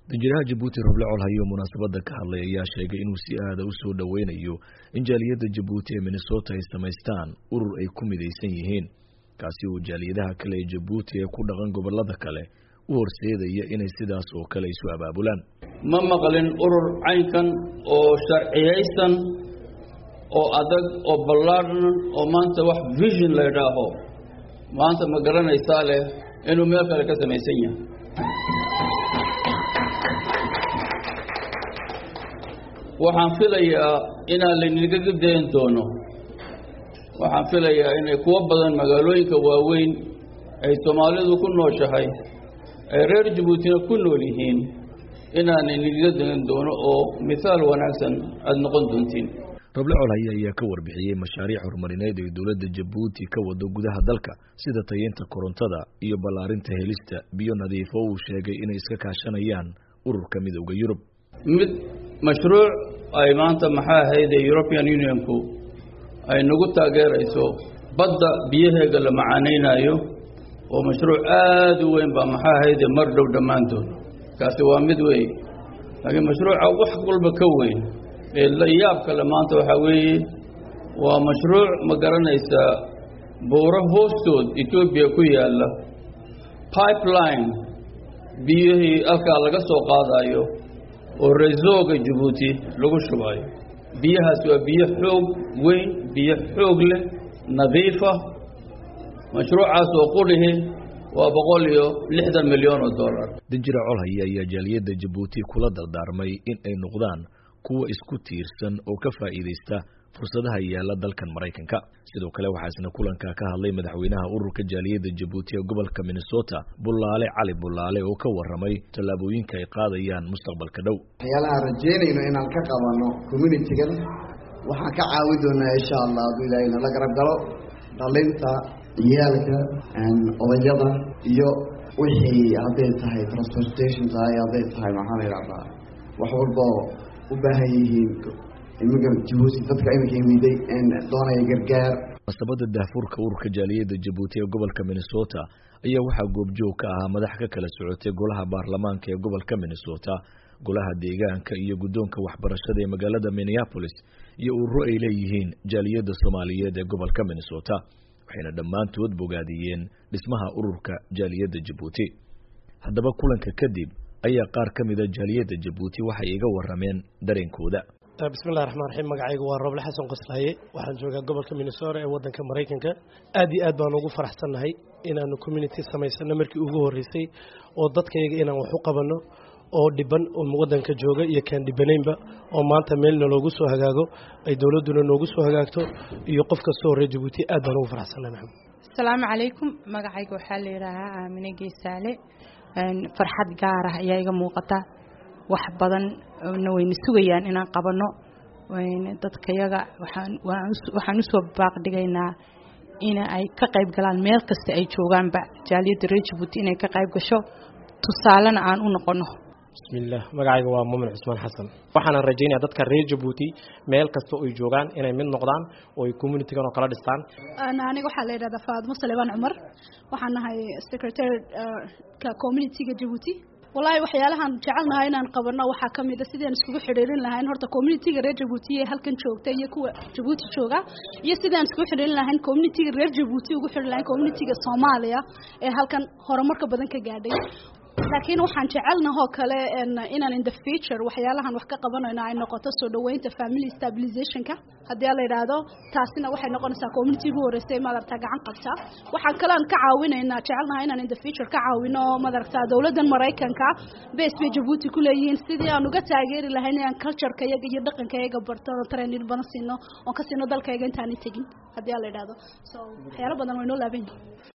danjiraha jabuuti roble colhayo munaasabadda ka hadlay ayaa sheegay inuu si aada u soo dhoweynayo in jaaliyadda jabuuti ee minnesota ay samaystaan urur ay ku midaysan yihiin kaasi oo jaaliyadaha kale ee jabuuti ee ku dhaqan gobolada kale u horseedaya inay sidaas oo kale isu abaabulaan ma maqlin urur caynkan oo sharciyaysan oo adag oo ballaadhan oo maanta wax vision la idhaaho maanta ma garanaysaa leh inuu meel kale ka samaysan yahay waxaan filayaa inaan laynagaga dayan doono waxaan filayaa inay kuwo badan magaalooyinka waaweyn ay soomaalidu ku nooshahay ay reer jabuutina ku nool yihiin inaanay nagaga dayan doono oo mithaal wanaagsan aada noqon doontiin roble colhaye ayaa ka warbixiyey mashaariic horumarineed ee dowladda jabuuti ka wado gudaha dalka sida tayeynta korontada iyo ballaarinta helista biyo nadiifo uu sheegay inay iska kaashanayaan ururka midowda yurub mid mashruuc ay maanta maxaa ahayde european unionku ay nagu taageerayso badda biyaheega la macaanaynayo oo mashruuc aada u weyn baa maxaa ahayde mar dhow dhammaantood kaasi waa mid wey laakiin mashruuca wax walba ka weyn ee la yaab kale maanta waxaa weeye waa mashruuc ma garanaysaa buuro hoostood etoobiya ku yaalla pipeline biyihii halkaa laga soo qaadayo oo reesooga jabuuti lagu shubayo biyahaas waa biyo xoog weyn biyo xoog leh nadiifa mashruucaas oo qudhihi waa boqol iyo lixdan milyan oo dollar danjira colhaye ayaa jaaliyadda jabuuti kula dardaarmay in ay noqdaan kuwa isku tiirsan oo ka faa'iidaysta fursadaha yaalla dalkan maraykanka sidoo kale waxaa isna kulanka ka hadlay madaxweynaha ururka jaaliyadda jabuuti ee gobolka minnesota bullaale cali bullaale oo ka warramay tallaabooyinka ay qaadayaan mustaqbalka dhow waxyaalaha rajeynayno inaan ka qabanno communitigan waxaan ka caawin doonaa insha allah hadduu ilaahay nala garab galo dhalinta ciyaalka odayada iyo wixii hadday tahay transportation tahay hadday tahay maxaa la yidhahdaa wax walboo u baahan yihiin immigrant jabuuti dadka iminka yimiday doonaya gargaar munaasabadda daahfurka ururka jaaliyadda jabuuti ee gobolka minnesota ayaa waxaa goobjoog ka ahaa madax ka kala socotay golaha baarlamaanka ee gobolka minnesota golaha deegaanka iyo guddoonka waxbarashada ee magaalada minneapolis iyo ururo ay leeyihiin jaaliyadda soomaaliyeed ee gobolka minnesota waxayna dhammaantood bogaadiyeen dhismaha ururka jaaliyadda jabuuti haddaba kulanka kadib ayaa qaar ka mida jaaliyadda jabuuti waxay iga warrameen dareenkooda bismillahi raxmaan raxiim magacaygu waa rooble xasan qoslaaye waxaan joogaa gobolka minnesota ee waddanka maraykanka aad iyo aad baan ugu faraxsannahay inaanu community samaysano markii ugu horreysay oo dadkayaga inaan wax u qabanno oo dhiban oo waddanka jooga iyo kaan dhibanaynba oo maanta meelna loogu soo hagaago ay dowladduna noogu soo hagaagto iyo qof kastoo reer jabuuti aad baan ugu faraxsannahay maxamed asalaamu calaykum magacayga waxaa la yidhaahaa aamine geesaale farxad gaar ah ayaa iga muuqata wax badan na wayna sugayaan inaan qabanno dadkayaga waxaan usoo baaqdhigaynaa in ay ka qayb galaan meel kasta ay joogaanba jaaliyadda reer jabuuti inay ka qayb gasho tusaalena aan u noqono bismillaah magacayga waa muumin cusmaan xasan waxaana rajaynaya dadka reer jabuuti meel kasta oy joogaan inay mid noqdaan oo ay communitigan oo kala dhistaan aniga waxaa la yidhahdaa faadmo saleebaan cumar waxaan nahay secretary ka communitiga jabuuti wallaahi waxyaalahaan jecelnahay inaan qabanno waxaa ka mid a sidaan iskugu xidhiirin lahayn horta communitiga reer jabuuti ee halkan joogta iyo kuwa jabuuti jooga iyo sidaan iskugu xidhiirin lahayn communitiga reer jabuuti ugu xidhi lahayn communitiga soomaaliya ee halkan horumarka badan ka gaadhay laakiin waxaan jecelnahoo kale inaan in the future waxyaalahan wax ka qabanayno ay noqoto soo dhaweynta family stabilizationka haddii la yidhaahdo taasina waxay noqonaysaa community ugu horreysay madaragtaa gacan qabta waxaan kalean ka caawinaynaa jecelnaha inaan in the future ka caawino madaragtaa dowladdan maraykanka base bay jabuuti ku leeyihiin sidii aan uga taageeri lahayn inaan cultureka iyaga iyo dhaqanka iyaga barto training badan siino oon ka siino dalkayga intaanay tegin haddii la yidhaahdo so waxyaalo badan way noo laaban yihin